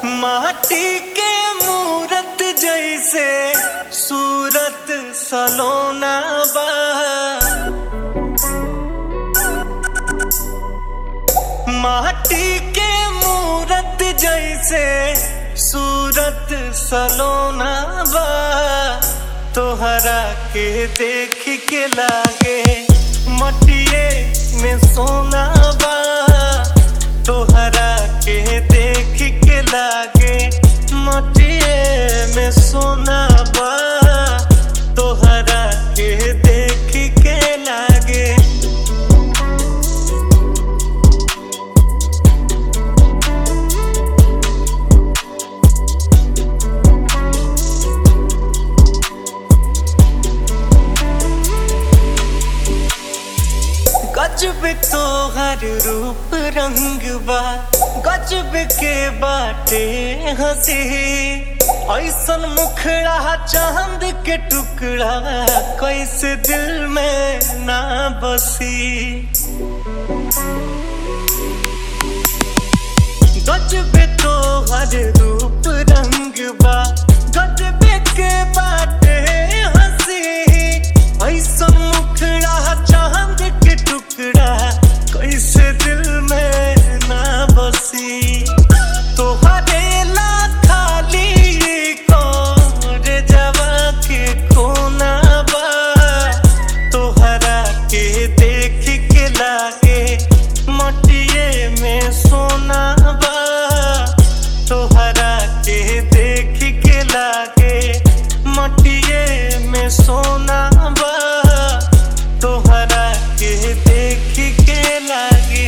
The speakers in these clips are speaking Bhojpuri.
माटी के मूरत जैसे सूरत सलोना बा माटी के मूरत जैसे सूरत सलोना बा तोहरा के देख के लागे मटिए में सोना बा तोहरा के देख के लागे मटिए में सोना बा तोहरा के देख के लागे गजब तोहर रूप रंग बा गजब के बाटे हंसी ऐसन मुखड़ा चांद के टुकड़ा कैसे दिल में ना बसी गजब तोहर रूप रंग बा गजब के बाटे हंसी ऐसन मुखड़ा चांद के टुकड़ा कैसे दिल में ना बसी तोहरे ला खाली कौर जवा के कोना बा तोहरा के देख के लागे मटिए में सोना बा तोहरा के देख के लागे मटिए में सोना बा तोहरा के देख के लागे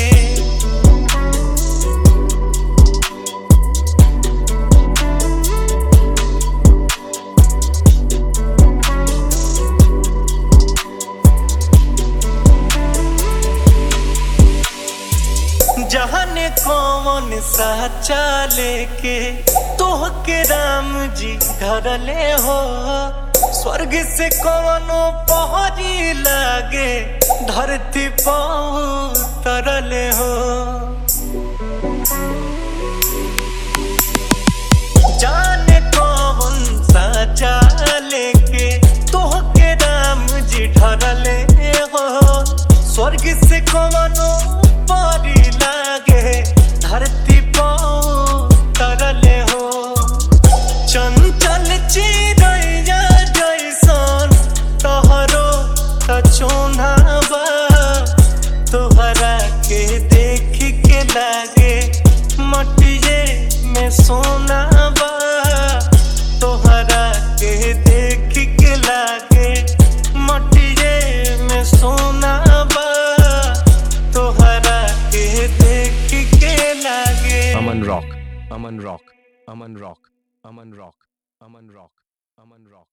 जहने कौन सा चाले के तोह के राम जी धरले हो स्वर्ग से कौनो पहरी लागे धरती पाऊ तरले हो जाने कौन सा चाले के तोह के राम जी ढरले हो स्वर्ग से कौनो परी लागे धरती पाऊ तरले हो चंचल चिड़ैया जैसन तोहरो तचोना बा तोहरा के देख के लागे मटिए में सोना बा तोहरा के देख के लागे मटिए में सोना बा तोहरा के देख के लागे Aman Rock, Aman Rock, Aman Rock, Aman Rock, Aman Rock, Aman Rock.